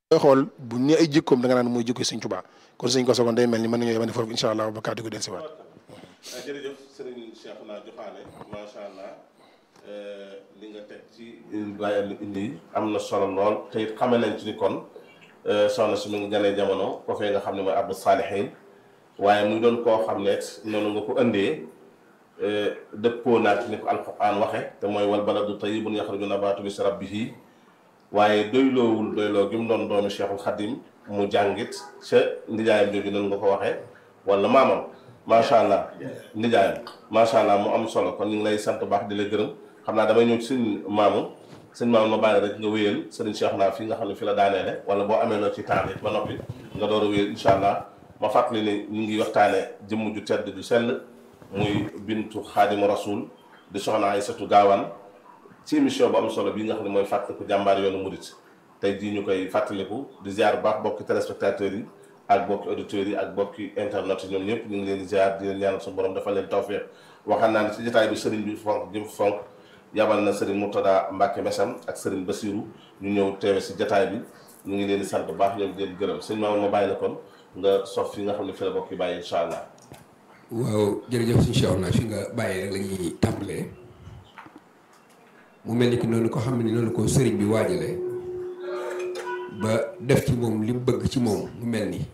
koy xool bu ne ay jikkoom da nga naan mooy jikko Sëñ Tuubaa kon sëñ ko sogoon day mel ni mën nañoo yemane foofu incha allah ba kàddu gi dellusiwaat jërëjëf sëriñ Cheikh naa joxaane macha allah li nga teg ci bàyyi lu indi am na solo lool te it xame nañ ci ni kon soxna si mu ngi ganee jamono ko fee nga xam ne mooy Abdou Salihin waaye muy doon koo xam ne noonu nga ko indee dëppoo naag ni ko alquran waxe te mooy wal baladu tayyibun yaxruju nabaatu bi rabbihi waaye doyloowul doyloo gi mu doon doomi Cheikhul Khadim mu jàngit ca ndijaayam jooju noonu nga ko waxee wala maamam macha allah ndijaayam macha allah mu am solo kon ñu ngi lay sant baax di la gërëm xam naa damay ñëw ci sëñ maamu sëñ maamu ma bàyyi rek nga wéyal sëriñ Cheikh naa fi nga xam ne fi la daaneele wala boo amee loo ci temps ba noppi nga door a wéyal incha allah ma fàttali ne ñu ngi waxtaane jëmm ju tedd ju sell muy bintu xaadimu rasul di soxna Aysatu Gaawaan ci émission bu am solo bii nga xam ne mooy fàttaliku jàmbaar yoonu murit tey jii ñu koy fàttaliku di ziar bu baax bokki téléspectateurs yi ak bokki auditeurs yi ak bokki internet yi ñoom ñëpp ñu ngi leen di ziar di leen ñaanal suñu borom dafa leen tawfeex waxaan naa ne ci jotaay bi sëriñ bi fonk jëm fonk yabal na sëriñ Murtada Mbàkke Mesam ak sëriñ Basiru ñu ñëw teewe si jotaay bi ñu ngi leen di sant bu baax ñoom di leen gërëm sëñ Maama ma bàyyi la kon nga sof fi nga xam ne fi la bokk yi bàyyi incha allah waaw jërëjëf suñu Cheikh naa fi nga bàyyi rek la ñuy tàmbalee mu mel ni ki noonu ko xam ne noonu ko sëriñ bi waajale ba def ci moom li mu bëgg ci moom mu mel ni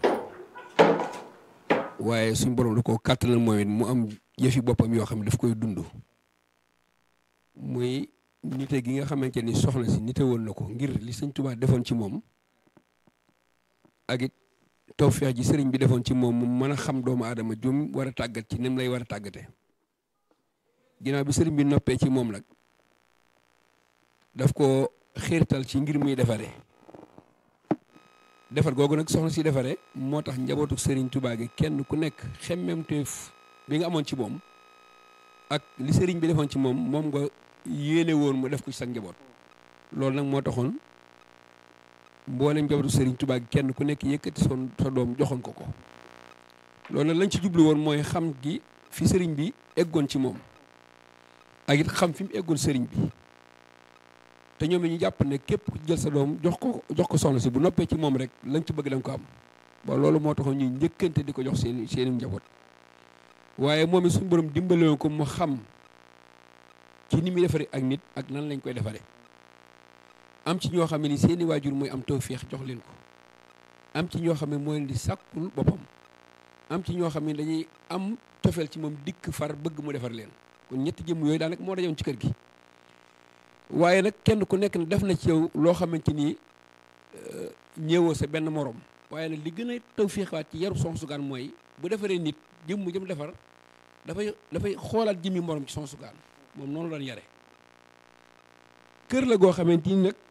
waaye suñ borom da koo kàttanal moom it mu am yëfi boppam yoo xam ne daf koy dund muy nite gi nga xamante ni soxna si nite woon na ko ngir li sëñ Tuubaa defoon ci moom ak it tawfeex ji sëriñ bi defoon ci moom mu mën a xam doomu aadama jum war a tàggat ci nim lay war a tàggate ginnaaw bi sëriñ bi noppee ci moom nag daf ko xiirtal ci ngir muy defare defar googu nag soxna si defare moo tax njabootu sëriñ Tuubaa gi kenn ku nekk xemmemteef bi nga amoon ci moom ak li sëriñ bi defoon ci moom moom nga yéene woon mu def ko ci sa njaboot loolu nag moo taxoon mboolem njabootu sëriñ Tuubaa gi kenn ku nekk yëkkati son sa doom joxoon ko ko loolu nag lañ ci jublu woon mooy xam gi fi sëriñ bi eggoon ci moom ak it xam fi mu eggoon sëriñ bi te ñoom ñu jàpp ne képp ku jël sa doom jox ko jox ko soxna si bu noppee ci moom rek lañ ci bëgg da nga ko am ba loolu moo taxoon ñuy njëkkante di ko jox seen seeni njaboot waaye moom it suñu borom dimbale ko mu xam ci ni muy defaree ak nit ak nan lañ koy defaree am ci ñoo xam ne ni seeni waajur mooy am tawféex jox leen ko am ci ñoo xam ne mooy leen di sàkkul boppam am ci ñoo xam ne dañuy am cofeel ci moom dikk far bëgg mu defar leen kon ñetti jëmm yooyu daanaka moo dajoon ci kër gi waaye nag kenn ku nekk ne def na ci yow loo xamante ni ñëwoo sa benn morom waaye nag li gën a tawféexaat ci yaru Soxna Su Gaan mooy bu defaree nit jëmm jëm defar dafay dafay xoolaat jëmmi morom ci Soxna Su Gaan moom noonu la doon yare kër la goo xamante ni nag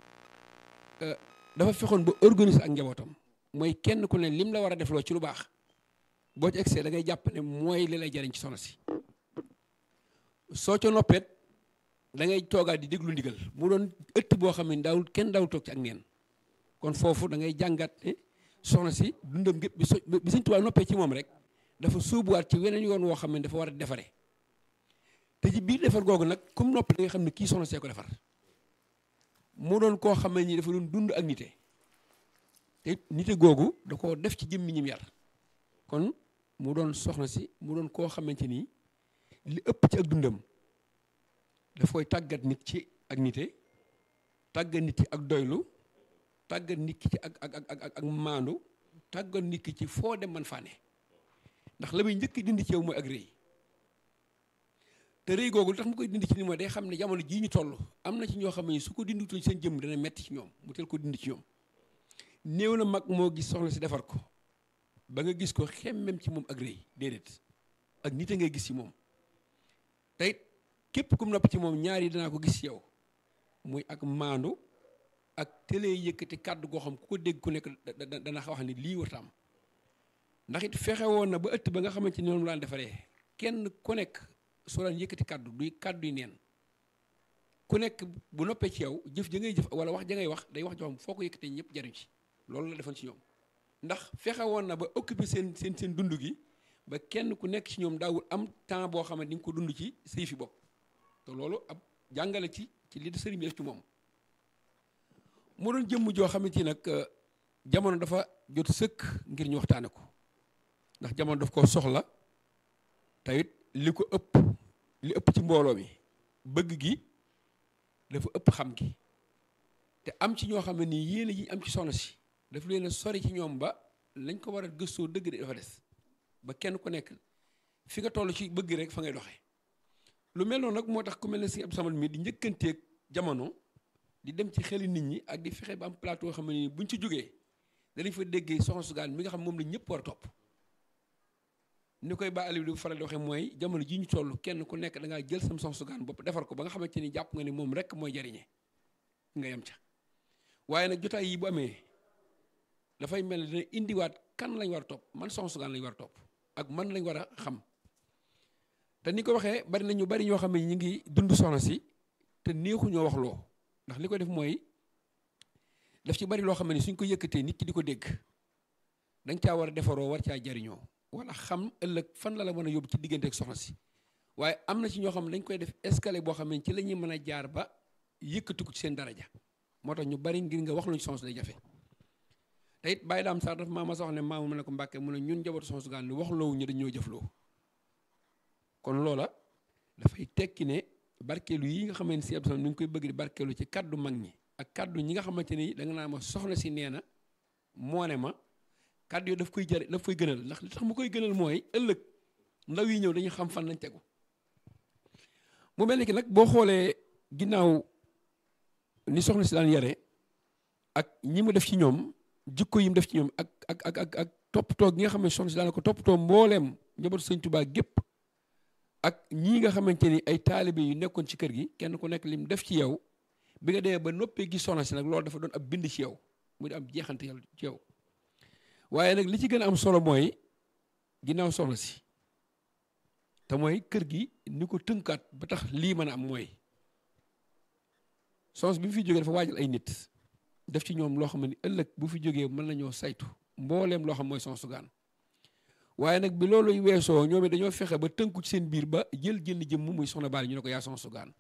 dafa fexoon ba organiser ak njabootam mooy kenn ku ne lim la war a defloo ci lu baax boo ci egsee da ngay jàpp ne mooy li lay jariñ ci soxna si soo ca noppeet da ngay toogaat di déglu ndigal mu doon ëtt boo xam ne daawul kenn daawul toog ci ak neen kon foofu da ngay jàngat ne soxna si dundam gépp bi so bi Sëñ Tuubaa noppee ci moom rek dafa sóobuwaat ci weneen yoon woo xam ne dafa war a defare te ci biir defar googu nag comme noppi da nga xam ne kii soxna see ko defar mu doon koo xam ne nii dafa doon dund ak nite te nite googu da koo def ci jëmmi ñim yar kon mu doon soxna si mu doon koo xamante ni li ëpp ci ak dundam daf koy tàggat nit ci ak nite tàggat nit ci ak doylu tàggat nit ki ci ak ak ak ak ak maandu tàggat nit ki ci foo dem man faane ndax la muy njëkk dindi ci yow mooy ak rëy te rëy googu lu tax mu koy dindi ci ni mooy day xam ne jamono jii ñu toll am na ci ñoo xam ne su ko dindutoon seen jëmm dana metti ci ñoom mu teel ko dindi ci ñoom néew na mag moo gis soxna si defar ko ba nga gis ko xemmem ci moom ak rëy déedéet ak nit a ngay gis ci moom tey képp kum nopp ci moom ñaar yi danaa ko gis ci yow muy ak maandu ak télé yëkkati kàddu goo xam ku ko dégg ku nekk dana wax ni lii warta am ndax it fexe woon na ba ëtt ba nga xamante ni noonu laan defaree kenn ku nekk soo daan yëkkati kàddu duy kàddu yi neen ku nekk bu noppee ci yow jëf ja ngay jëf wala wax ja ngay wax day wax joo xam foo ko yëkkatee ñëpp jariñ ci loolu la defoon ci ñoom ndax fexe woon na ba occupé seen seen seen dund gi ba kenn ku nekk ci ñoom daawul am temps boo xam ne di nga ko dund ci say fi bopp te loolu ab jàngale ci ci li sëriñ bi def ci moom mu doon jëmm joo xamante ni nag jamono dafa jot sëkk ngir ñu waxtaane ko ndax jamono daf ko soxla tawit li ko ëpp li ëpp ci mbooloo mi bëgg gi dafa ëpp xam gi te am ci ñoo xam ne nii yéene yi am ci soxna si daf leen a sori ci ñoom ba lañ ko war a gëstoo dëgg de dafa des ba kenn ku nekk fi nga toll ci bëgg rek fa ngay doxee lu mel noonu nag moo tax ku mel ne si Abdou Samad mi di njëkkanteeg jamono di dem ci xeli nit ñi ak di fexe ba am plateau yoo xam ne nii buñ ci jógee danañ fa déggee soxna su gaan mi nga xam moom la ñëpp war a topp ni koy ba Aliou di faral di waxee mooy jamono ji ñu toll kenn ku nekk da ngaa jël sam soxna su gaan bopp defar ko ba nga xamante ni jàpp nga ni moom rek mooy jariñe nga yem ca waaye nag jotaay yi bu amee dafay mel ne dina indiwaat kan lañ war a topp man soxna su gaan lañ war a topp ak man lañ war a xam te ni ko waxee bari na ñu bari ñoo xam ne ñu ngi dund soxna si te neexu ñoo wax loo ndax li ko def mooy daf ci bari loo xam ne suñ ko yëkkatee nit ki di ko dégg dañ caa war a defaroo war caa jariñoo wala xam ëllëg fan la la mën a yóbbu ci diggante ak soxna si waaye am na ci ñoo xam ne dañ koy def escalier boo xam ne ci la ñuy mën a jaar ba yëkkati ko ci seen daraja moo tax ñu bari ngir nga wax luñ soxna si day jafe te it bàyyi daam sax dafa maa ma soxna ne maamu mu ne ko mbàkke mu ne ñun njabootu soxna su gaan ni wax loowu ñu dañoo jëfloo kon loola dafay tekki ne barkeelu yi nga xamante si Abdou Samad mi ngi koy bëgg di barkeelu ci kaddu mag ñi ak kaddu ñi nga xamante ni da nga naa ma soxna si nee na moo ne ma kaddu yooyu daf koy jëre daf koy gënal ndax li tax mu koy gënal mooy ëllëg ndaw yi ñëw dañuy xam fan lañ tegu mu mel ni ki nag boo xoolee ginnaaw ni soxna si daan yare ak ñi mu def ci ñoom jikko yi mu def ci ñoom ak ak ak ak ak toppatoo gi nga xam ne soxna si daan ko toppatoo mbooleem njabootu sëñ Tuubaa gépp ak ñii nga xamante ni ay taalibe yu nekkoon ci kër gi kenn ku nekk lim def ci yow bi nga demee ba noppee gis soxna si nag loolu dafa doon ab bind ci yow mu di am jeexante yàlla ci yow waaye nag li ci gën a am solo mooy ginnaaw soxna si te mooy kër gi ni ko tënkaat ba tax lii mën a am mooy soxna si bi mu fi jógee dafa waajal ay nit def ci ñoom loo xam ne ëllëg bu fi jógee mën nañoo saytu mbooleem loo xam mooy soxna su gaan waaye nag bi loolu weesoo ñoom it dañoo fexe ba tënku ci seen biir ba jël jënd jëmm muy soxna baal ñu ne ko yaa soxna su gaan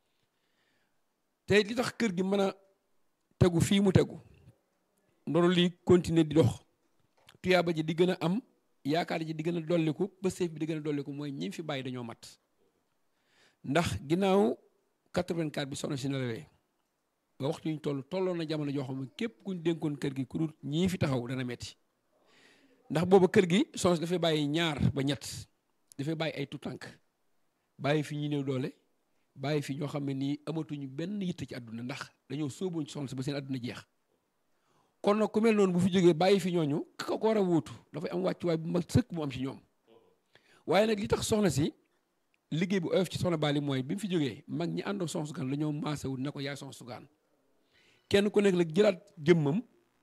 te li tax kër gi mën a tegu fii mu tegu ndono lii continuer di dox tuyaaba ji di gën a am yaakaar ji di gën a dolliku ba seef bi di gën a dolliku mooy ñi fi bàyyi dañoo mat ndax ginnaaw 84 bi soxna si nelawee ba waxtu ñu toll tolloon na jamono joo xam ne képp kuñ dénkoon kër gi ku dul ñii fi taxaw dana metti ndax booba kër gi soxna si dafay bàyyi ñaar ba ñett dafay bàyyi ay tutànk bàyyi fi ñu néew doole bàyyi fi ñoo xam ne nii amatuñu benn yitte ci àdduna ndax dañoo sóobuñ soxna si ba seen àdduna jeex kon nag ku mel noonu bu fi jógee bàyyi fi ñooñu ka ko war a wuutu dafay am wàccuwaay bu mag sëkk mu am ci ñoom waaye nag li tax soxna si liggéey bu oyof ci soxna Bali mooy bi mu fi jógee mag ñi àndoon soxna Sugaan la ñoo maasewul ne ko yaay soxna Sugaan kenn ku nekk la jëlaat jëmmam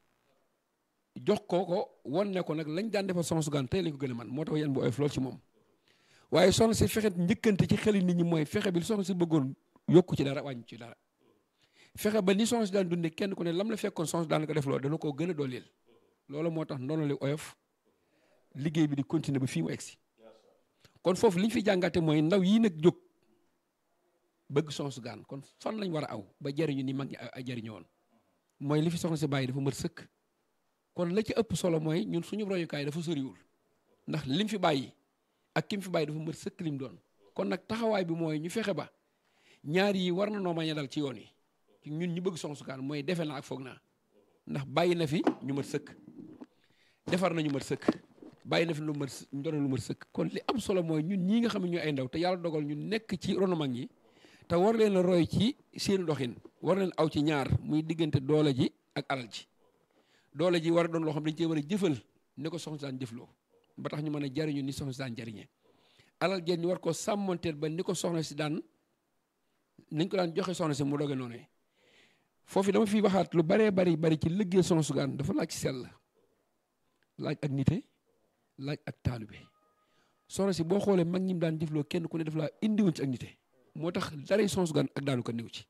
jox ko ko won ne ko nag lañ daan defal soxna Sugaan tey lañ ko gën a man moo tax yan bu oyof lool ci moom waaye soxna si fexe njëkkante ci xeli nit ñi mooy fexe bi soxna si bëggoon yokku ci dara wàññi ci dara fexe ba ni soxna si daan dundee kenn ku ne lam la fekkoon soxna si daan ko def loolu dana koo gën a dooleel loolu moo tax ndono li oyof liggéey bi di continuer ba fii mu egsi kon foofu li ñu fi jàngate mooy ndaw yii nag jóg bëgg soxna su gaan kon fan lañ war a aw ba jariñu ni mag ñi ay jariñoo woon mooy li fi soxna si bàyyi dafa mët sëkk kon la ci ëpp solo mooy ñun suñu royukaay dafa soriwul ndax lim fi bàyyi ak kim fi bàyyi dafa mët sëkk lim doon kon nag taxawaay bi mooy ñu fexe ba ñaar yi war na noo mañ a dal ci yoon yi ñun ñu bëgg soxna su gaan mooy defe naa ak foog naa ndax bàyyi na fi ñu mat sëkk defar na ñu mat sëkk bàyyi na fi lu mat ndono lu mat sëkk kon li am solo mooy ñun ñii nga xam ne ñu ay ndaw te yàlla dogal ñu nekk ci ronu mag ñi te war leen a roy ci seen doxin war leen aw ci ñaar muy diggante doole ji ak alal ji doole ji war a doon loo xam dañ cee war a jëfal ne ko soxna si daan jëfloo ba tax ñu mën a jariñu ni soxna si daan jariñee alal jeen ñu war koo sàmmonteel ba ni ko soxna si daan nañ ko daan joxe soxna si mu doge noonu foofu dama fi waxaat lu baree bari bari ci liggéey soxna su gaan dafa laaj sell laaj ak nite laaj ak taalube soxna si boo xoolee mag ñi mu daan jëfloo kenn ku ne daf laa indiwoon ci ak nite moo tax dara soxna su gaan ak daanu ko néew ci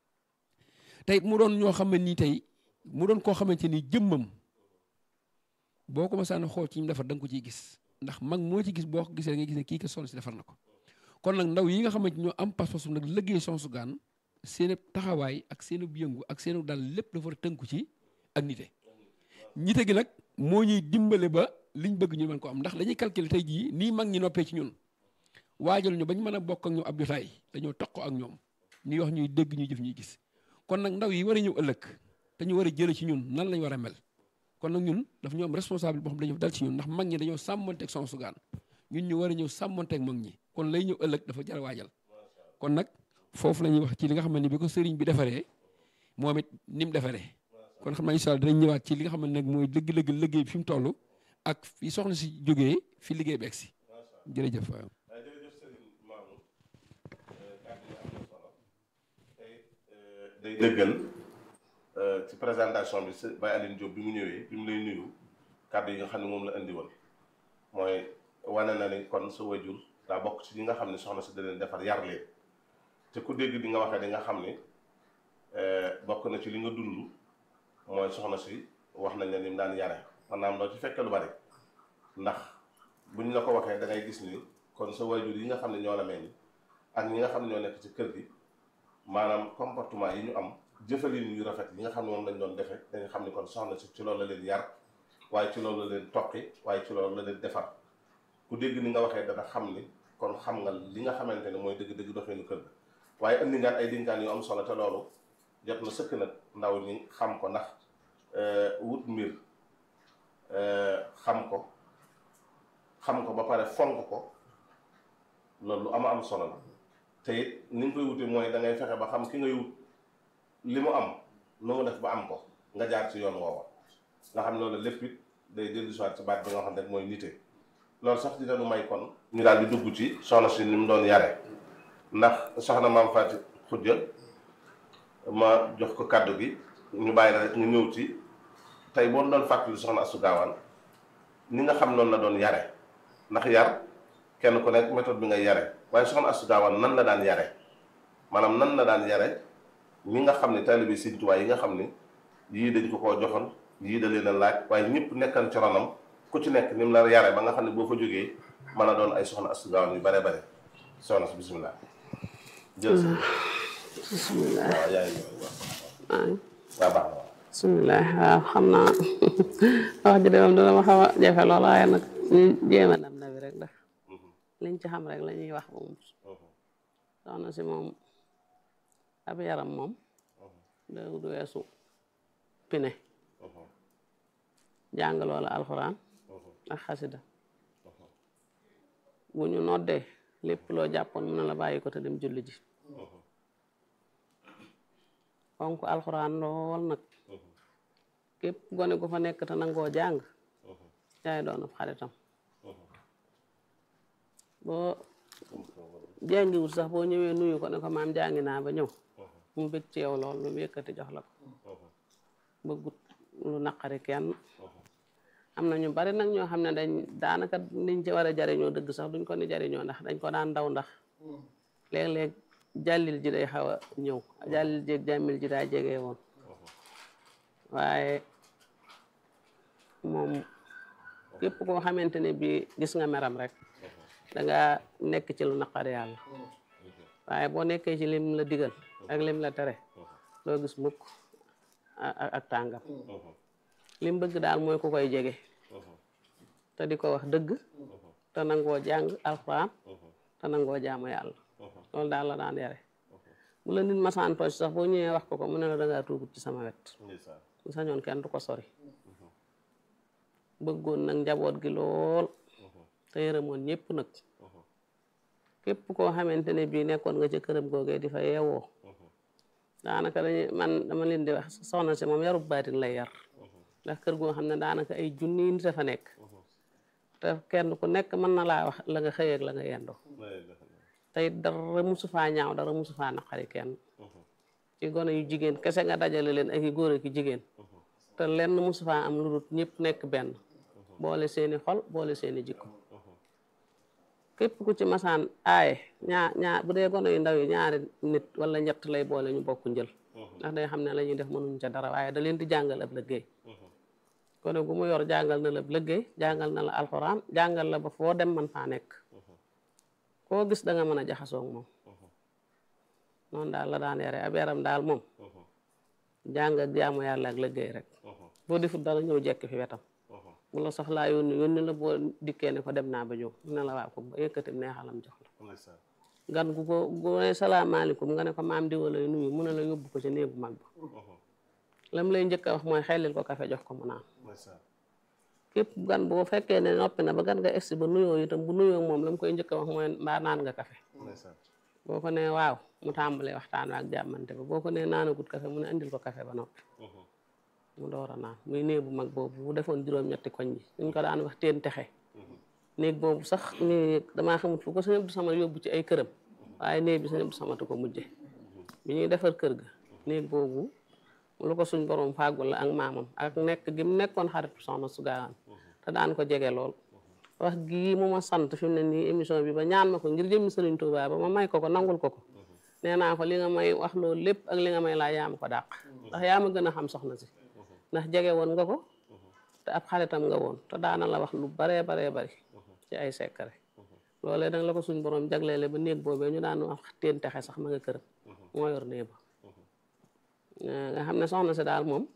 tey mu doon ñoo xam ne nii tey mu doon koo xamante ni jëmmam boo ko masaan xool ci ñu defar da nga ko ciy gis ndax mag moo ci gis boo ko gisee da ngay gis ne kii ka soxna si defar na ko kon nag ndaw yi nga xamante ñoo am pas-pasu nag liggéey soxna su gaan seen taxawaay ak seenu yëngu ak seenu dal lépp dafa war a tënku ci ak nite nite gi nag moo ñuy dimbale ba liñ bëgg ñu mën ko am ndax dañuy calculer tey jii nii mag ñi noppee ci ñun waajal ñu bañ mën a bokk ak ñoom ab jotaay dañoo toq ak ñoom ñuy wax ñuy dégg ñuy jëf ñuy gis kon nag ndaw yi war a ñëw ëllëg te ñu war a jële ci ñun nan lañ war a mel kon nag ñun daf ñoo am responsable boo xam dañoo dal ci ñun ndax mag ñi dañoo sàmmanteeg son sugaan ñun ñu war a ñëw sàmmanteeg mag ñi kon lay ñëw ëllëg dafa jar a waajal kon nag foofu la ñuy wax ci li nga xam ne bi ko sëriñ bi defaree moom it ni mu defaree kon xam naa incha allah dinañ ñëwaat ci li nga xam ne nag mooy dëgg-dëgg liggéey bi fi mu toll ak fi soxna si jógee fi liggéey beeg si jërëjëf waaw. waaye jërëjëf Serigne Mamour kàddu yi am na solo tey day dëggal ci présentation bi si Baye Aline Diop bi mu ñëwee bi mu lay nuyu kàddu yi nga xam ne moom la indi woon mooy wane na ni kon sa wajur daa bokk ci ñi nga xam ne soxna si da leen defar yar leen te ku dégg di nga waxee di nga xam ne bokk na ci li nga dund mooy soxna si wax nañ ne ni mu daan yare maanaam doo ci fekke lu bari ndax buñ la ko waxee da ngay gis ni kon sa wajur yi nga xam ne ñoo la meññ ak ñi nga xam ne ñoo nekk ci kër gi maanaam comportement yi ñu am jëfalin yu rafet yi nga xam ne moom lañ doon defee dañu xam ne kon soxna si ci loolu la leen yar waaye ci loolu la leen toqi waaye ci loolu la leen defar ku dégg ni nga waxee dana xam ni kon xam nga li nga xamante ne mooy dëgg-dëgg doxeenu kër ga waaye indi nga ay dinkaan yu am solo te loolu jot na sëkk nag ndaw ñi xam ko ndax wut mbir xam ko xam ko ba pare fonk ko loolu lu ama am solo la te it ni nga koy wute mooy da ngay fexe ba xam ki ngay wut li mu am nu mu def ba am ko nga jaar ci yoon woowa nga xam ne loolu lépp it day dellu si waat ci baat bi nga xam ne mooy nite loolu sax dina nu may kon ñu daal di dugg ci soxna si ni mu doon yare ndax soxna maam Faati Xujja ma jox ko kàddu gi ñu bàyyi la rek ñu ñëw ci tey boo doon fàttali soxna Astu Gaawaan ni nga xam noonu la doon yare ndax yar kenn ku nekk méthode bi ngay yare waaye soxna Astu Gaawaan nan la daan yare maanaam nan la daan yare ñi nga xam ne taalibe Sëriñ Tuubaa yi nga xam ne yii dañ ko koo joxoon yii da leen a laaj waaye ñëpp nekkan ci ronam ku ci nekk ni mu la yare ba nga xam ne boo fa jógee mën a doon ay soxna Astu Gaawaan yu bare bare soxna si bisimilah jël si bisimilah waaw yaa ngi ñëw waaw waaw baax na waaw bisimilah waaw xam naa wax ji de moom dina ma xaw a jafe lool waaye nag ñu jéem a nam na bi rek ndax liñ ci xam rek la ñuy wax moom soxna si moom ab yaram moom da du weesu pine jàng loola alxuraan ak xasida bu ñu noddee lépp loo jàppoon mën na la bàyyi ko te dem julli ji fonk alxuraan lool nag képp gone gu fa nekk te nangoo jàng yaay doon ab xaritam boo jàngiwul sax boo ñëwee nuyu ko ne ko maam jàngi naa ba ñëw mu bëgg ci yow lool lu mu yëkkati jox la ko bëggut lu naqari kenn am na ñu bari nag ñoo xam ne dañ daanaka niñ ci war a jariñoo dëgg sax duñ ko ni jariñoo ndax dañ ko daan daw ndax léeg-léeg jàllil ji day xaw a ñëw jàllil jéeg jàmmil ji daa jege woon waaye moom képp koo xamante ne bii gis nga meram rek danga nekk ci lu naqari yàlla waaye boo nekkee ci lim la digal ak lim la tere doo gis mukk ak tàngam lim bëgg daal mooy ku koy jege te di ko wax dëgg te nangoo jàng alxuraan te nangoo jaamu yàlla loolu daal la daan yare bu la nit masaan tooñ sax boo ñëwee wax ko ko mu ne la dangaa tuugut ci sama wet mu sañoon kenn du ko sori bëggoon nag njaboot gi lool te yërëmoon ñëpp nag képp koo xamante ne bii nekkoon nga ca këram googee di fa yeewoo daanaka dañuy man dama leen di wax soxna si moom yarub baatin lay yar ndax kër goo xam ne daanaka ay junni nit a fa nekk te kenn ku nekk mën na laa wax la nga xëy ak la nga yendoo tey dara musu faa ñaaw dara musu faa naqari kenn ci gone yu jigéen kese nga dajale leen ak i góor ak i jigéen te lenn musu faa am lu dul ñëpp nekk benn boole seeni xol boole seeni jikko képp ku ci masaan aaye ñaa ñaa bu dee gone yu ndaw yi ñaari nit wala ñett lay boole ñu bokk njël ndax day xam ne la ñuy def mënuñ ca dara waaye da leen di jàngal ab liggéey gone gu mu yor jàngal na la ab liggéey jàngal na la alxuraan jàngal la ba foo dem man faa nekk koo gis da nga mën a jaxasoo ak moom noonu daal la daan yare ab yaram daal moom jàng ak jaamu yàlla ak liggéey rek boo defut dara ñëw jekk fi wetam bu la soxlaa yónni yónni la boo dikkee ne ko dem naa ba ñëw mu ne la waa ko ba yëkkati neexalam jox la ndeysaan gan gu ko gu ne salaamaaleykum nga ne ko maam di wala nuyu mu ne la yóbbu ko ci néegu mag ba lam lay njëkk a wax mooy xellil ko kafe jox ko mu naan ndeysaan képp gan boo fekkee ne noppi na ba gan nga egsi ba nuyoo itam bu nuyoo moom la mu koy njëkk a wax mooy mbaa naan nga kafe ndeysaan boo ko nee waaw mu tàmbalee waxtaan ak jàmmante ba boo ko nee naanagut kafe mu ne andil ko kafe ba noppi mu door a naan muy néeg bu mag boobu bu defoon juróom-ñetti koñ bi ñu ko daan wax teen texe néeg boobu sax néeg damaa xamut fu ko sëñ Abdou Samad yóbbu ci ay këram waaye néeg bi sëñ Abdou Samad ko mujje bi ñuy defar kër ga néeg boobu lu ko suñ borom fàggul la ak maamam ak nekk gi mu nekkoon xaritu soxna su gaawaan te daan ko jege lool wax gii mu ma sant fi mu ne nii émission bi ba ñaan ma ko ngir jëmmi Sëriñ Tuubaa ba ma may ko ko nangul ko ko nee naa ko li nga may wax loolu lépp ak li nga may laa yaa ma ko dàq ndax yaa ma gën a xam soxna si ndax jege woon nga ko te ab xaritam nga woon te daana la wax lu baree baree bari ci ay sekkare loolee danga la ko suñ borom jagleele ba néeg boobee ñu daan wax teen texe sax ma nga këram moo yor néeg ba nga xam ne soxna si daal moom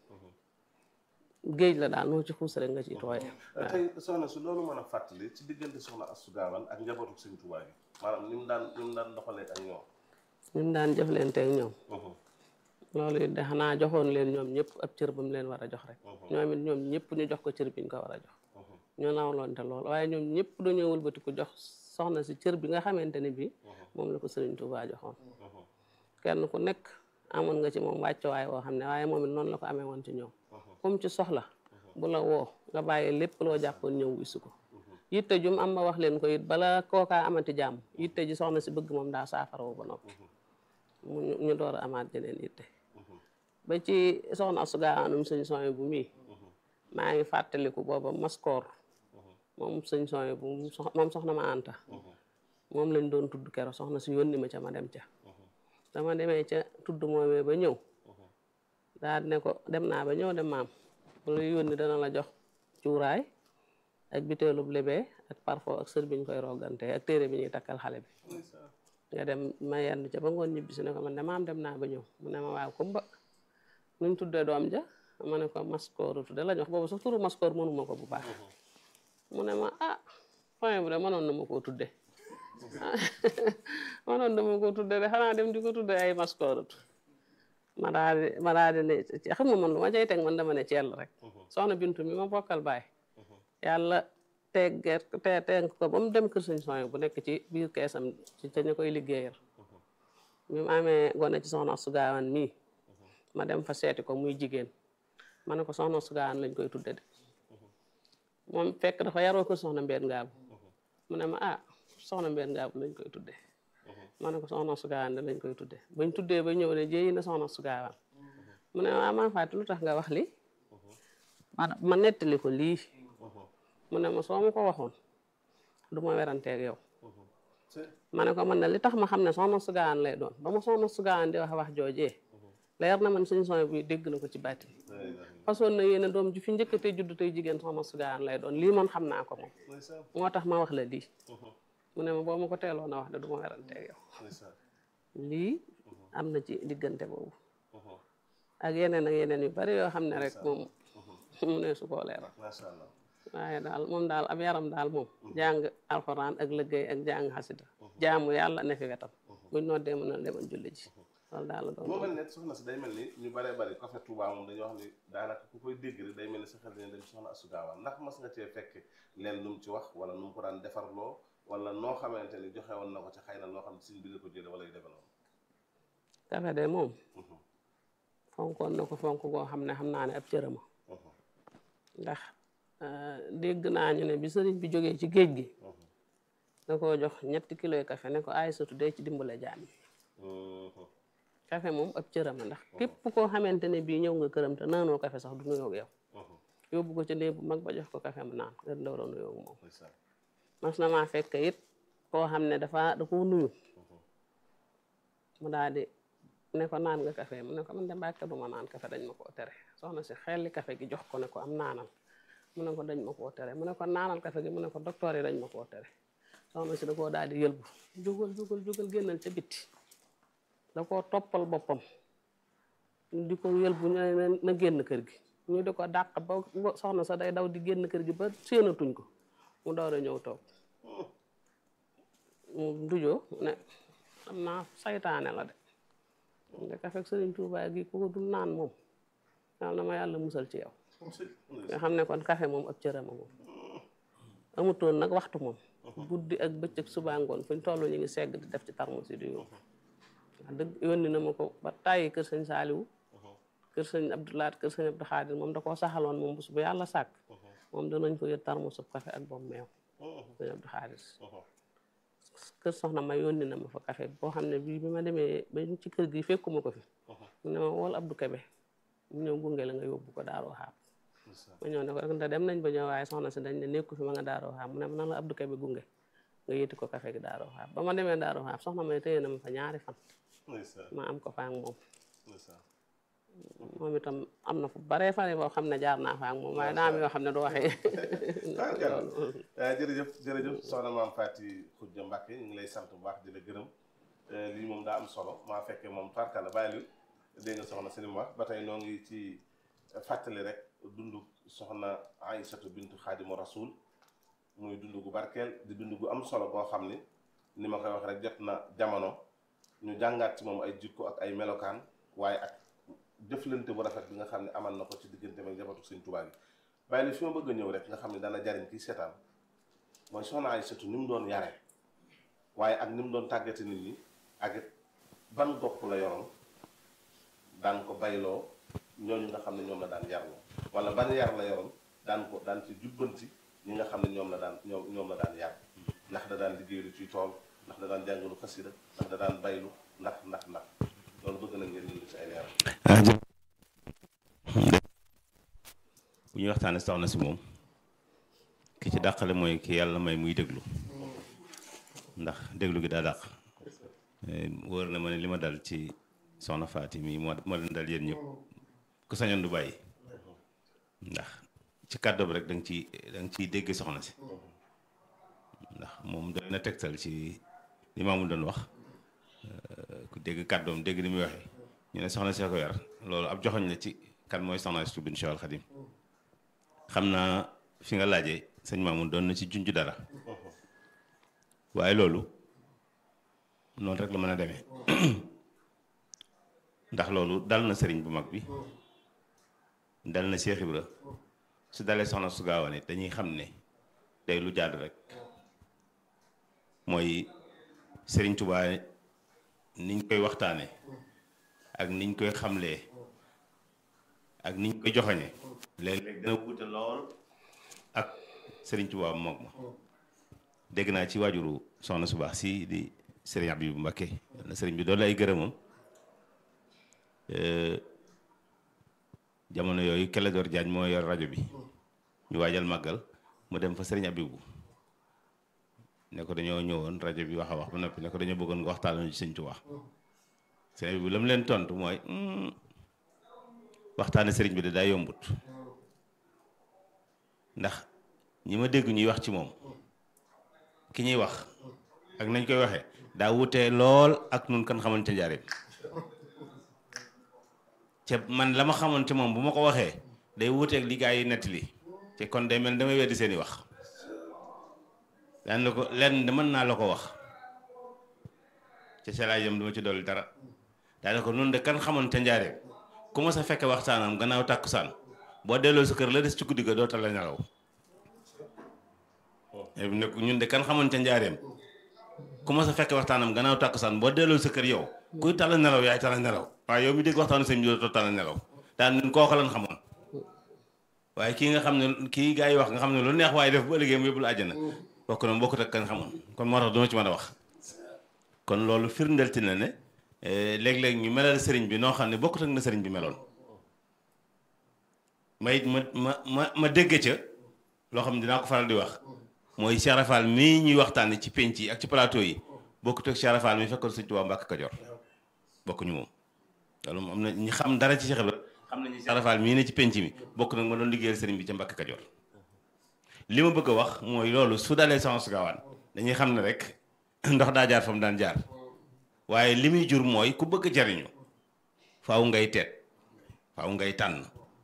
géej la daal noo ci xuus rek nga ci tooye tey soxna su loolu mën a fàttali ci diggante soxna Astou Gawane ak njabootu Sëñ Tuubaa gi maanaam ni mu daan ni mu daan doxalee ak ñoom ñun daan jëflanteeg ñoom loolu it de xanaa joxoon leen ñoom ñëpp ab cër ba mu leen war a jox rek ñoom it ñoom ñëpp ñu jox ko cër bi ñu ko war a jox ñoo nawloonte lool waaye ñoom ñëpp dañoo wëlbati ko jox soxna si cër bi nga xamante ne bii moom la ko Sëriñ Tuubaa joxoon kenn ku nekk amoon nga ci moom wàccuwaay woo xam ne waaye moom it noonu la ko amee woon ci ñoom comme ci soxla bu la woo nga bàyyi lépp loo jàppoon ñëw wisu ko yitte jum am ma wax leen ko it bala kookaa amati jàmm yitte ji soxna si bëgg moom daa saafara wu ba noppi mu ñu door a amaat jeneen yitte ba ci soxna Astou Gawane sëñ sooy bu mii maa ngi fàttaliku booba maskoor moom sëñ sooy bu moom soxna ma anta moom lañ doon tudd kero soxna si yónni ma ca ma dem ca dama demee ca tudd moomee ba ñëw daal ne ko dem naa ba ñëw dem maam bu la yónni dana la jox cuuraay ak biteelub lebee ak parfum ak sër bi ñu koy rogante ak téere bi ñuy takkal xale bi nga dem ma yendu ca ba ngoon ñibbi si ne ko man de maam dem naa ba ñëw mu ne ma waaw kumba nuñ tuddee doom ja ma ne ko maskooru tudde la ñu wax boobu sax turu maskoor mënuma ko bu baax mu ne ma ah point bu de mënoon na ma koo tudde mënoon na ma koo tudde de xanaa dem di ko tudde ay maskoorut ma daal di ma daal di ne xam nga man lu ma cay teg man dama ne ceel rek soxna bintu mi ma bokkal baay yàlla teggeet te tenk ko ba mu dem kër sëñ sooy bu nekk ci biir keesam ci ca ñu koy liggéeyal bi mu amee gone ci soxna Astou Gawane mii ma dem fa seeti ko muy jigéen ma ne ko soxna Astou Gawane lañ koy tudde de moom fekk dafa yaroo kër soxna mbeen ngaabu mu ne ma ah soxna mbeen ngaabu lañ koy tudde ma ne ko soxna Astou Gawane de lañ koy tudde bañ tuddee ba ñëw ne jéyi na soxna Astou Gawane mu ne ma maa fàtte lu tax nga wax li man ma nettali ko lii mu ne ma soo ma ko waxoon du ma weranteeg yow ma ne ko man ne li tax ma xam ne soxna Astou Gawane lay doon ba ma soxna Astou Gawane di wax wax joojee leer na man suñu son bi dégg na ko ci bàtti façon na yéene doom ji fi njëkk tey judd tey jigéen soxna Astou Gawane lay doon lii man xam naa ko moom moo tax ma wax la lii mu ne ma boo ma ko teeloon a wax de du ma weranteeg yow lii am na ci diggante boobu ak yeneen ak yeneen yu bari yoo xam ne rek moom mu ne su koo leeral waaye daal moom daal ab yaram daal moom jàng alxuraan ak liggéey ak jàng xasida jaamu yàlla ne fi wetam buñ noddee mën a demal julli ji loolu daal la doon moo mel ne soxna si day mel ni ñu baree bari ko fe Touba moom dañoo wax ni daanaka ku koy dégg rek day mel ni sa xel dañu dem soxna Astou Gawane ndax mas nga cee fekk leen lu mu ci wax wala nu mu ko daan defarloo wala noo xamante ni joxe woon na ko ci xëy na loo xam ne suñ bi nga ko jële wala yu demee noonu kafe de moom fonkoon na ko fonk goo xam ne xam naa ne ab cërëma ndax dégg naa ñu ne bi sëriñ bi jógee ci géej gi da koo jox ñetti kiloy café ne ko ay satu day ci dimbale jaam yi café moom ab cërëma ndax képp koo xamante ne bii ñëw nga këram te naanoo café sax du nuyoo yow yóbbu ko ca néeg bu mag ba jox ko café mu naan nga door a nuyoo moom mas na maa fekk it koo xam ne dafa da koo nuyu mu daal di ne ko naan nga café mu ne ko man de mbàkke du ma naan café dañ ma koo tere soxna si xelli café gi jox ko ne ko am naanal mu ne ko dañ ma koo tere mu ne ko naanal café gi mu ne ko docteur yi dañ ma koo tere soxna si da koo daal di yëlbu jógal jógal jógal génnal ca bitti da koo toppal boppam di ko yël bu ñu ne na génn kër gi ñu di ko dàq ba ba soxna sa day daw di génn kër gi ba séenatuñ ko mu door a ñëw toog mu dujoo ne xam naa saytaane la de nga kafek sëriñ Tuubaa gi ku ko dul naan moom yàlla na ma yàlla musal ci yow nga xam ne kon café moom ab cërama moom amutoon nag waxtu moom guddi ak bëccëg suba ngoon fuñ toll ñu ngi segg di def ci tarmus yi di yóbbu wax dëgg yónni na ma ko ba tàyyi kër sëñ Saaliwu kër sëñ Abdoulaat kër sëñ Abdou Xaadir moom da koo saxaloon moom bés bu yàlla sàkk moom danañ ko yët tarmusub café ak boobu meew sëñ Abdou Xaadir kër soxna ma yónni na ma fa café boo xam ne bii bi ma demee ba ci kër gi fekkuma ko fi mu ne ma wool Abdou Kebe mu ñëw gunge la nga yóbbu ko daaroo xaab ma ñëw ne ko rek ndax dem nañ ba ñëw waaye soxna si dañ ne nekku fi ma nga daaroo xaab mu ne ma nan la Abdou Kebe gunge nga yéeti ko café gi daaroo xaab ba ma demee daaroo xaab soxna may téye na ma fa ñaari fan ma am ko fa ak moom moom itam am na fu baree fane boo xam ne jaar naa fa ak moom waaye daa am yoo xam ne du waxee jërëjëf jërëjëf soxna maam Faty Khoudia Mbacke ñu ngi lay sant bu baax di la gërëm lii moom daa am solo maa fekkee moom tarka la bàyyi lu dégg nga soxna si li mu wax ba tey noo ngi ci fàttali rek dundu soxna Aïsatu bintu Xaadimu Rasul muy dund gu barkeel di dund gu am solo boo xam ni ni ma koy wax rek jot na jamono ñu jàngaat ci moom ay jikko ak ay melokaan waaye ak jëflante bu rafet bi nga xam ne amal na ko ci diggante ak njabootu Sëñ Tuubaa gi bàyyi li fi ma bëgg a ñëw rek nga xam ne dana jariñ kii seetaan mooy soxna Aïsatu ni mu doon yare waaye ak ni mu doon tàggate nit ñi ak it ban gopp la yoroon daan ko bayloo ñooñu nga xam ne ñoom la daan yarloo wala ban yar la yoroon daan ko daan ci jubbanti ñi nga xam ne ñoom la daan ñoom ñoom la daan yar ndax da daan liggéeylu ci tool ndax da daan jàngalu xasida ndax da daan baylu ndax ndax ndax loolu bëgg na ngeen ñu ci ay leeral bu ñuy waxtaane soxna si moom ki ci dàqale mooy ki yàlla may muy déglu ndax déglu gi daa dàq wóor na ma ne li ma dal ci soxna Faty mi moo moo leen dal yéen ñëpp ku sañoon du bàyyi ndax ci kàddu bi rek da nga ciy da nga ciy dégg soxna si ndax moom doy na tegtal ci li maamul doon wax ku dégg kàddoom dégg ni muy waxee ñu ne soxna see ko yar loolu ab joxoñ la ci kan mooy soxna si bin Cheikh Al Khadim xam naa fi nga laajee sëñ Mamoun doon na ci junj dara waaye loolu noonu rek la mën a demee ndax loolu dal na sëriñ bu mag bi dal na Cheikh Ibra su dalee soxna su gaawane it dañuy xam ne day lu jaadu rek mooy sëriñ Tuubaa niñ koy waxtaane ak niñ koy xamlee ak niñ koy joxoñe léeg-léeg dina wuute lool ak sëriñ Tuubaa moog ma dégg naa ci waajuru soxna su baax si di sëriñ Abibu Mbakke na sëriñ bi doolu ay gërëmam jamono yooyu Clédor Diagne moo yor rajo bi ñu waajal màggal mu dem fa sëriñ Abibu ne ko dañoo ñëwoon rajo bi wax a wax ba noppi ne ko dañoo bëggoon nga waxtaanal ci sëñ Tuubaa sëriñ Abibu la mu leen tontu mooy waxtaane sëriñ bi de daa yombut ndax ñi ma dégg ñuy wax ci moom ki ñuy wax ak nañ koy waxee daa wutee lool ak nun kan xamante njaareem te man la ma xamante moom bu ma ko waxee day wuteeg li gaa yi nettali te kon day mel damay weddi seeni wax daan la ko lenn de mën naa la ko wax te selaajam duma ci dolli dara daane ko nun de kan xamante njaareem ku ma sa fekke waxtaanam gannaaw tàkkusaan boo delloo sa kër la des ci guddi ga doo tal la nelaw ne ñun de kan xamante njaareem ku ma sa fekke waxtaanam gannaaw tàkkusaan boo delloo sa kër yow kuy tala nelaw yaay tala nelaw waaye yow mi dégg waxtaanu sëñ bi doo tala nelaw daan ñun kooku lan xamoon waaye kii nga xam ne kii gaa yi wax nga xam ne lu neex waaye def bu ëllëgee mu yóbbul àjjana bokk na bokkut ak kan xamoon kon moo tax duma ci mën a wax kon loolu firndelti na ne léeg-léeg ñu melal sëriñ bi noo xam ne bokkut ak na sëriñ bi meloon may ma ma ma ma dégg ca loo xam ne dinaa ko faral di wax mooy Cheikh Rafal mii ñuy waxtaanee ci penc yi ak ci plateau yi bokkut ak Cheikh Rafal mi fekkoon Sëñ Tuubaa Mbàkke Kajoor bokkuñu moom loolu moom am na ñi xam dara ci Cheikh Ibra xam nañu Cheikh Rafal mii ne ci penc mi bokk nag ma doon liggéeyal sëriñ bi ca Mbàkke Kajoor li ma bëgg a wax mooy loolu su dalee Soxna su Gaawaan dañuy xam ne rek ndox daa jaar fa mu daan jaar waaye li muy jur mooy ku bëgg jariñu faaw ngay teet faaw ngay tànn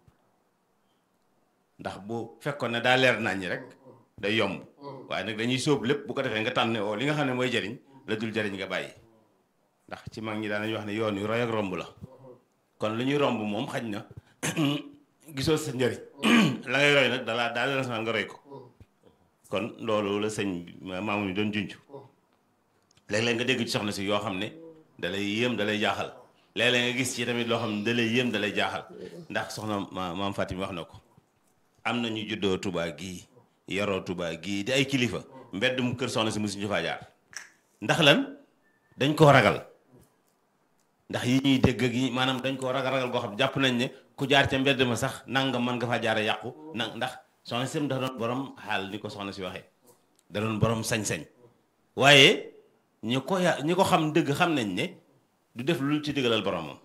ndax bu fekkoon ne daa leer nañ rek day yomb waaye nag dañuy sóob lépp bu ko defee nga tànn oo li nga xam ne mooy jariñ la dul jariñ nga bàyyi ndax ci mag ñi daanañu wax ne yoon yu roy ak romb la kon lu ñuy romb moom xaj na gisoo sa njëriñ la ngay roy nag dalaa daal la nga roy ko kon loolu la sëñ maamu ni doon junj léeg-léeg nga dégg ci soxna si yoo xam ne dalay yéem dalay jaaxal léeg-léeg nga gis ci tamit loo xam ne dalay yéem dalay jaaxal ndax soxna ma maam Fatim wax na ko am na ñu juddoo Touba gii yaroo Touba gii di ay kilifa mbedd mu kër soxna si musuñu faa jaar ndax lan dañ koo ragal ndax yi ñuy dégg ak yi maanaam dañ koo ragal ragal goo xam jàpp nañ ne ku jaar ca mbedd ma sax nangam mën nga faa jaare yàqu na ndax soxna si dafa doon borom xaal ni ko soxna si waxee da doon borom sañ-sañ waaye ñi ko ya ñi ko xam dëgg xam nañ ne du def lu ci dëggalal boromam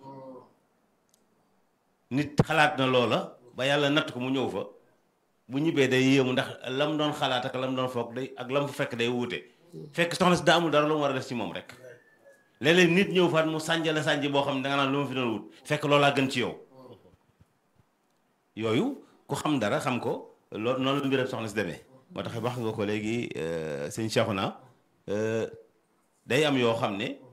nit xalaat na loola ba yàlla natt ko mu ñëw fa bu ñibbee day yéemu ndax lam doon xalaat ak lam doon foog day ak lam fa fekk day wuute fekk soxna si daa amul dara lu mu war a def ci moom rek léeg-léeg nit ñëw faat mu sànjale sànji boo xam ne danga naan lu ma fi doon wut fekk loolaa gën ci yow yooyu ku xam dara xam ko loolu noonu la mbiram soxna si demee moo tax wax nga ko léegi sëñ Cheikhouna day am yoo xam ne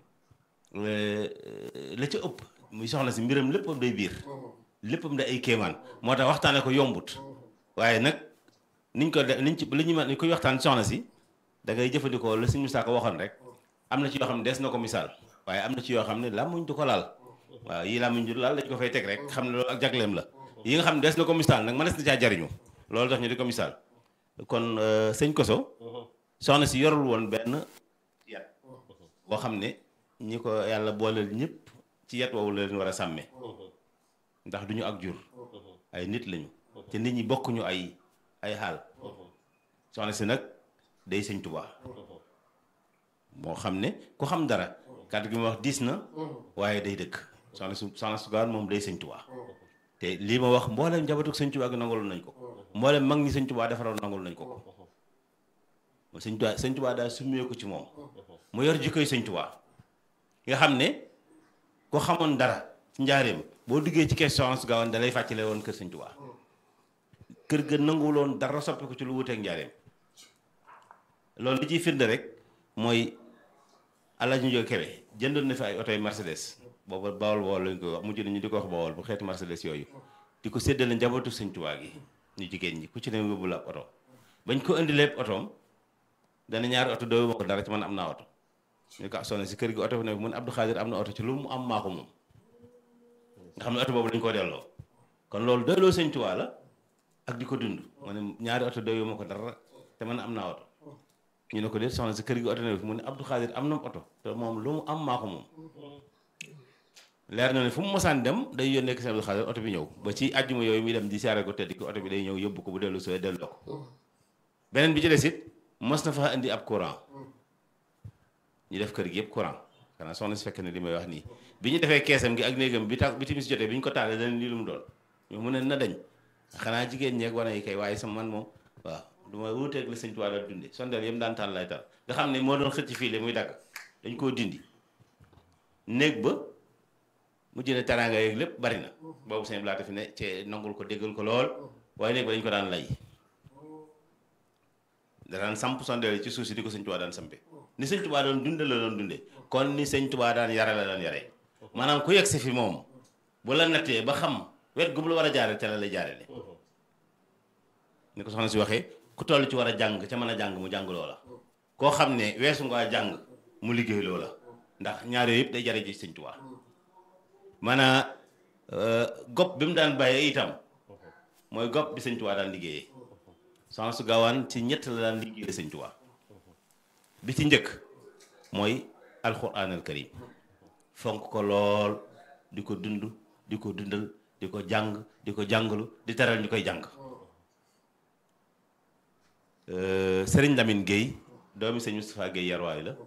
la ca ëpp muy soxna si mbiram léppam day biir léppam day ay kéemaan moo tax waxtaane ko yombut waaye nag niñ ko de niñ ci li ñu mën ni koy waxtaan soxna si da ngay jëfandikoo la suñu saako waxoon rek am na ci yoo xam ne des na ko misaal waaye am na ci yoo xam ne làmmuñ du ko laal waaw yii làmmuñ du laal dañ ko fay teg rek xam ne loolu ak jagleem la yi nga xam ne des na ko misaal nag mënees na caa jariñu loolu tax ñu di ko misaal kon sëñ Koso soxna si yorul woon benn yat boo xam ne ñi ko yàlla booleel ñëpp ci yat woowu la leen war a sàmme ndax duñu ak jur ay nit lañu te nit ñi bokkuñu ay ay xaal soxna si nag day sëñ Tuubaa moo xam ne ku xam dara kàddu gi ma wax diis na waaye day dëkk soxna su soxna su gaan moom day sëñ Tuubaa te lii ma wax mboolem njabootu sëñ Tuubaa gi nangaloon nañ ko mboolem mag ñi sëñ Tuubaa defaroon nangul nañ ko ko sëñ Tuubaa sëñ Tuubaa daal summeeku ci moom mu yor jikkoy sëñ Tuubaa nga xam ne ku xamoon dara ci njaareem boo duggee ci kees soxna su gaawoon da lay fàccale woon kër sëñ Tuubaa kër ga nanguwuloon dara soppi ko ci lu wuteeg njaareem loolu li ciy firnde rek mooy Alaaji Njóogu Kebe jëndoon na fi ay oto yu Mercedes booba bawol bawol lañ koy wax mujj na ñu di ko wax bawol bu xeeti Mercedes yooyu di ko séddale njabootu sëñ Tuubaa gi ñu jigéen ñi ku ci ne yóbbu la ab oto bañ ko indi lépp otoom dana ñaari oto doo ma ko dara ci man am naa oto ñu ko sonné si kër gi oto bi ne mun Abdou Khadir am na oto ci lu mu am maa ko moom nga xam ne oto boobu dañ koo delloo kon loolu doyloo sëñ Tuubaa la ak di ko dund mu ne ñaari oto doyoo ma ko dara te man am naa oto ñu ne ko déet soxna si kër gi oto ne mu ne Abdou Khadir am na oto te moom lu mu am maa ko moom leer na ne fu mu mosaan dem day yónnee ko sëñ Abdou Khadir oto bi ñëw ba ci àjjuma yooyu muy dem di siyaare ko tëdd ki oto bi day ñëw yóbbu ko bu dellu sooy delloo ko beneen bi ci des it mos na fa indi ab courant ñu def kër gi yëpp courant xanaa soxna si fekk ne li may wax nii bi ñu defee keesam gi ak néegam bi ta bi timis jotee bi ñu ko taalee dañ lii lu mu doon ñu mu ne na dañ xanaa jigéen ñeeg wane yi kay waaye sama man moom waaw du ma wuuteeg la sëñ Tuubaa daan dunde sondeel yëpp daan taal lay taal nga xam ne moo doon xëcc fii le muy dagg dañ koo dindi néeg ba mu jëne teraanga yeeg lépp bari na boobu sëñ Blaata fi ne ci nangul ko déggal ko lool waaye néeg ba dañ ko daan lay da daan samp sondeel ci suuf si di ko sëñ Tuubaa daan sampe ni sëñ Tuubaa doon dunde la doon dunde kon ni sëñ Tuubaa daan yare la daan yare maanaam ku yegg si fi moom bu la nattee ba xam wet gu mu la war a jaare te la lay jaarele ni ko soxna si waxee ku toll ci war a jàng ca mën a jàng mu jàng loola koo xam ne weesu nga jàng mu liggéey loola ndax ñaar yooyu yëpp day jare ji sëñ Tuubaa maanaam gopp bi mu daan bàyyee itam mooy gopp bi sëñ Tuubaa daan liggéeyee soxna su gaawaan ci ñett la daan liggéeyee sëñ Tuubaa bi ci njëkk mooy alxuraan al karim fonk ko lool di ko dund di ko dundal di ko jàng di ko jàngalu di teral ñu koy jàng sëriñ Lamine Guèye doomi sëñ Moustapha Guèye yarwaay la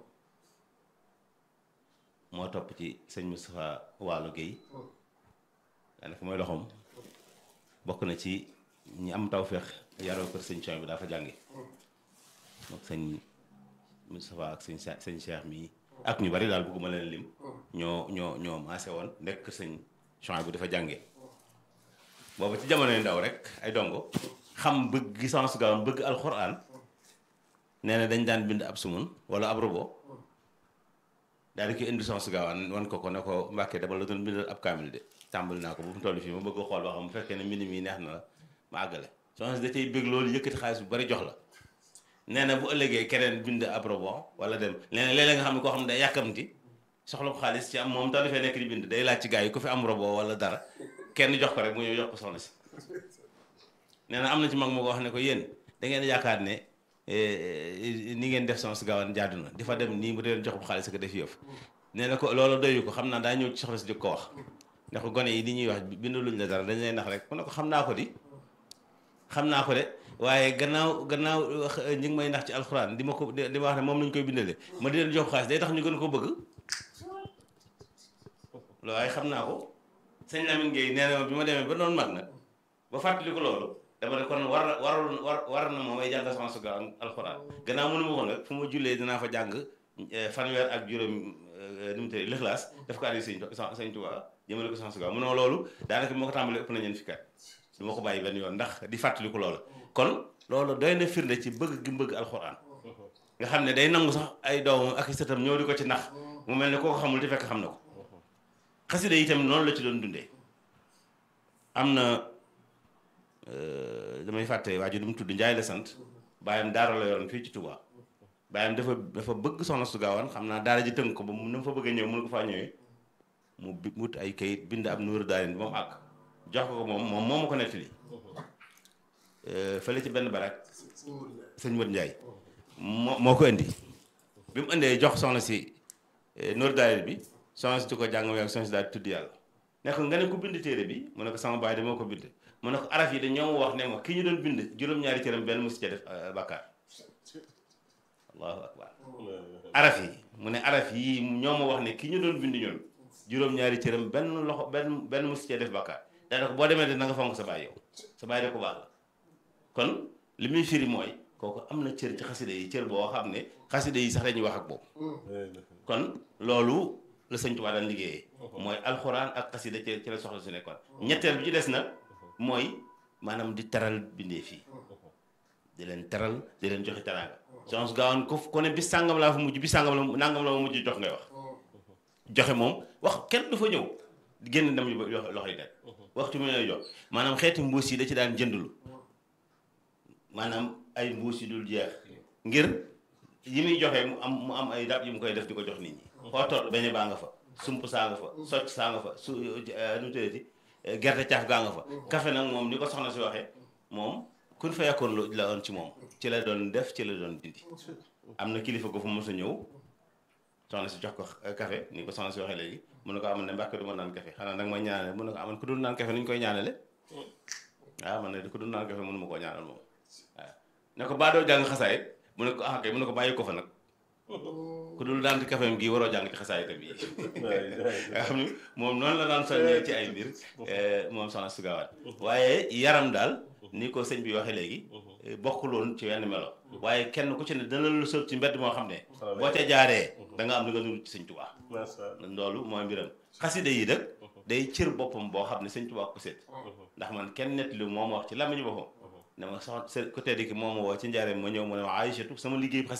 moo topp ci sëñ Moustapha Waalo Guèye daanaka mooy loxoom bokk na ci ñi am tawféex yaroo kër sëñ Coy bi daa fa jànge mook sëñ Moustapha ak sëñ sëñ Cheikh mii ak ñu bari daal bëgguma leen lim ñoo ñoo ñoo maase woon nekk sëñ Chouaïb bu dafa jàngee boobu ci jamonoy ndaw rek ay dongo xam bëgg sens gaawam bëgg alxuraan nee na dañ daan bind ab sumun wala ab robot daal di koy indi sens gaawaan wan ko ko ne ko mbàkkee dama la doon bindal ab kaamil de tàmbali naa ko bu mu toll fii ma bëgg a xool ba xam bu fekkee ne mbind mi neex na la ma àggale sens da cay bëgg loolu yëkkati xaalis bu bari jox la nee na bu ëllëgee keneen bind ab robot wala dem leneen léeg-léeg nga xam ne koo xam ne day yàkkamti soxla ko xaalis ci am moom tax dafay nekk di bind day laaj ci gars yi ku fi am robot wala dara kenn jox ko rek mu ñëw jox ko soxna si nee na am na ci mag moo ko wax ne ko yéen da ngeen yaakaar ne ni ngeen def sens gaawaan jaadu na di fa dem nii mu deen jox bu xaalis ko def yëf nee na ko loolu doyu ko xam naa daa ñëw ci soxna si di ko wax ne ko gone yi li ñuy wax bindaluñ la dara dañ lay nax rek mu ne ko xam naa ko di xam naa ko de waaye gannaaw gannaaw ñi ngi may nax ci alxuraan di ma ko di ma wax ne moom lañ koy bindalee ma di leen jox xaalis day tax ñu gën ko bëgg loolu waaye xam naa ko sëñ Lamine Gueye nee na bi ma demee ba noonu mag nag ba fàttali ko loolu dama ne kon war na warul war war na moom ay jàng sama suga alxuraan gannaaw mënu ma ko nag fu ma jullee dinaa fa jàng fanweer ak juróom nu mu tëddee lixlaas def ko addi sëñ sëñ Tuubaa jëmale ko sama suga mu ne loolu daanaka bi ma ko tàmbalee ëpp na ñeen fi kat du ma ko bàyyi benn yoon ndax di fàttali ko loolu kon loolu doy na firnde ci bëgg gi bëgg alxuraan nga xam ne day nangu sax ay doomam ak i sëtam ñëw di ko ci nax mu mel ne koo ko xamul te fekk xam na ko xasida yi itam noonu la ci doon dundee am na damay fàtte waa ji du mu tudd Njaay la sant bàyyam daara la yoroon fii ci Touba bàyyam dafa dafa bëgg soxna su gaawaan xam naa daara ji tënk ko ba mu na fa bëgg a ñëw mënu ko faa ñëwee mu wut ay kayit bind ab nuuru daarin ba mu àgg jox ko ko moom moom moo ma ko nettali fële ci benn barak sëñ Modou Ndiaye moo moo ko indi bi mu indee jox soxna si nuuru daarin bi soxna si di ko jàng ak soxna si daal di tudd yàlla ne ko nga ne ko bind téere bi mu ne ko sama baay de moo ko bind mu ne ko araf yi de ñoo ma wax ne ma ki ñu doon bind juróom-ñaari cëram benn musi ca def bàkkaar allahu akbar araf yi mu ne araf yi ñoo ma wax ne ki ñu doon bind ñoon juróom-ñaari cëram benn loxo benn benn musi ca def bàkkaar daana ko boo demee de na nga fonk sa baay yow sa baay de ko baax la kon li muy firi mooy kooku am na cër ci xaside yi cër boo xam ne xaside yi sax dañuy wax ak boobu kon loolu la sëñ Tuubaa daan liggéeyee mooy alxuraan ak xasida ci ci la soxla su nekkoon ñetteel bi ci des nag mooy maanaam di teral bindee fii di leen teral di leen joxe teraanga soxna gaawaan ko ko ne bis sàngam laa fa mujj bis sàngam la nangam la ma mujj jox ngay wax joxe moom wax kenn du fa ñëw génn dem loxo yi dem waxtu mu lay jox maanaam xeeti mbuus yi da ci daan jëndulu maanaam ay mbuus yi dul jeex ngir yi muy joxe mu am mu am ay dab yi mu koy def di ko jox nit ñi foo toll beñe baa nga fa sump saa nga fa socc saa nga fa su nu mu tuddati gerte caaf gaa nga fa café nag moom ni ko soxna si waxee moom kun fa yakkoon lu la doon ci moom ci la doon def ci la doon dindi am na kilifa ko fa mos a ñëw soxna si jox ko café ni ko soxna si waxee léegi mun na ko amoon ne mbàkke du ma naan café xanaa nag ma ñaanale mun na ko amoon ku dul naan café ni ñu koy ñaanale waaw man ne ku dul naan café mënu ma koo ñaanal moom waaw ne ko baa doo jàng xasaay mu ne ko ah kay mu ne ko bàyyi ko fa nag ku dul daan ci kafeem gi waroo jàng ci xasaay itam yi nga xam ni moom noonu la daan soññee ci ay mbir moom soxna su gaawaat waaye yaram daal ni ko sëñ bi waxee léegi bokkuloon ci wenn melo waaye kenn ku ci ne dana lu sëb ci mbedd moo xam ne boo ca jaaree da nga am li nga nuru ci sëñ Tuubaa loolu mooy mbiram xasida yi dëkk day cër boppam boo xam ne sëñ Tuubaa ko seet ndax man kenn nett lu moom wax ci làmmiñu boppam ne ma soxna ko tedd ki moom woo ci njaareem ma ñëw mu ne ma Aïchatu sama liggéey